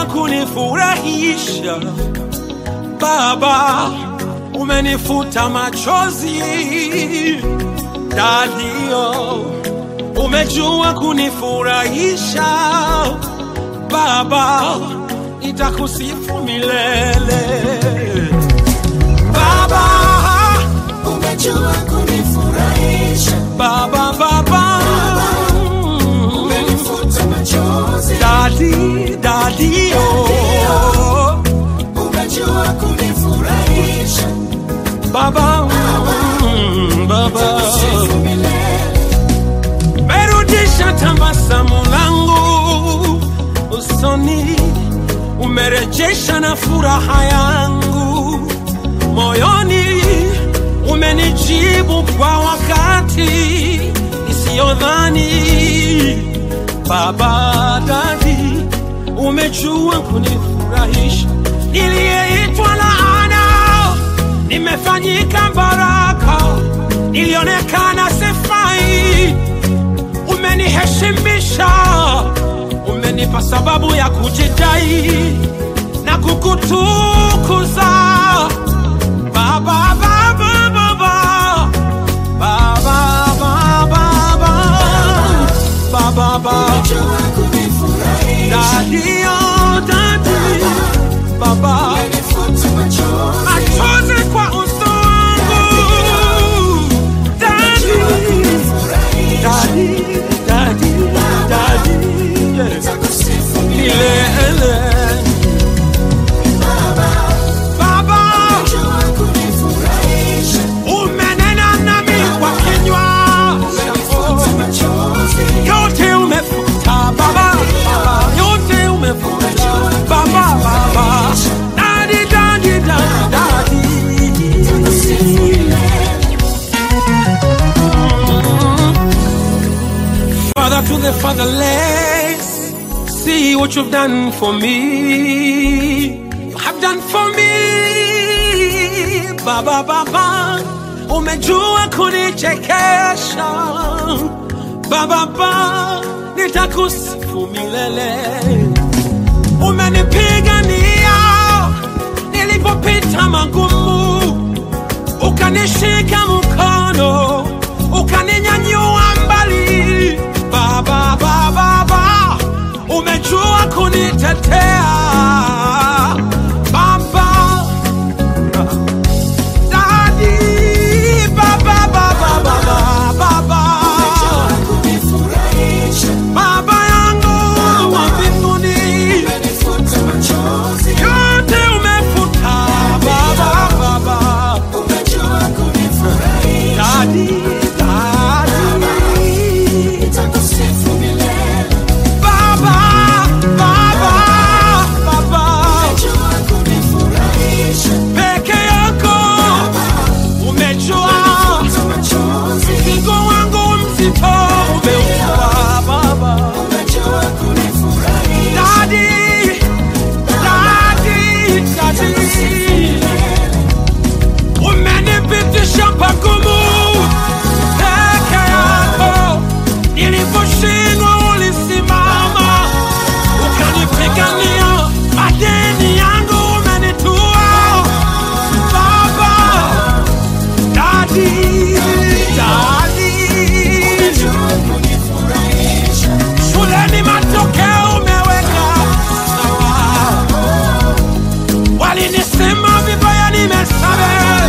umejua kunifurahisha Baba, umenifuta machozi Dadio, umejua kunifurahisha Baba, nitakusifu milele Baba, umejua kunifurahisha, Baba, Baba, umenifuta machozi, Dadi, Dadi, oh, umejua kunifurahisha, Baba, mm, Baba, sifu milele, merudisha tabasamu langu usoni, umerejesha na furaha yangu moyoni, umenijibu kwa wakati isiyodhani. Baba Dadi, umejua kunifurahisha, niliyeitwa laana nimefanyika baraka, nilionekana sifai, umeniheshimisha, umenipa sababu ya kujidai na kukutukuza Baba, Baba, Baba, Baba, Baba, Baba, Baba, umejua kunifurahisha, Daddy, oh, Daddy, Baba, umenifuta machozi, machozi kwa uso wangu, Daddy, kunifurahisha, Daddy, Daddy, Daddy, yes, takusifu milele, milele. Baba, Baba, umejua kunifurahisha, umenena nami kwa kinywa umenifuta machozi, yote umefuta Baba, Baba, yote umefuta Baba, Baba, Daddy, Daddy, Daddy, sifu Daddy. milele, Father to the fatherless, see what you've done for me. You have done for me, Baba Baba. Umejua kunichekesha, Baba Baba, nitakusifu milele. Umenipigania nilipopita magumu, ukanishika mkono ukaninyanyua mbali baba baba baba umejua kunitetea baba dadi baba baba baba baba kunifurahisha, baba yangu wa mbinguni umenifuta machozi, yote umefuta baba baba umejua kunifurahisha, dadi dadi takusifu milele, Baba, Baba, Baba, umejua kunifurahisha, peke yako umejua umenifuta machozi, mzigo wangu mzito umeua Baba. umejua kunifurahisha, Dadi, dadi, dadi, umenipitisha pagumu peke yako, niliposhindwa ulisimama ukanipigania, madeni yangu umenitua Baba, dadi, dadi, umejua kunifurahisha, shuleni matokeo umeweka sawa, walinisema vibaya, nimesamehe,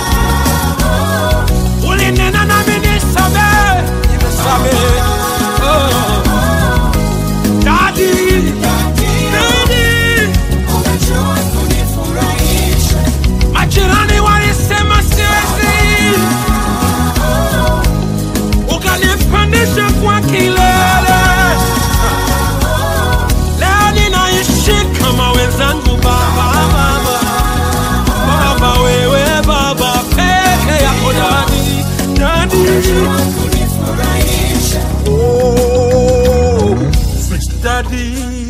ulinena nami nisamehe, nimesamehe. Oh. Daddy, daddy, umejua kunifurahisha, majirani walisema siwezi, ukanipandisha kwa kilele. Leo ninaishi kama wenzangu, baba, baba, baba, wewe baba peke yako, dadi, dadi, umejua kunifurahisha, oh, dadi.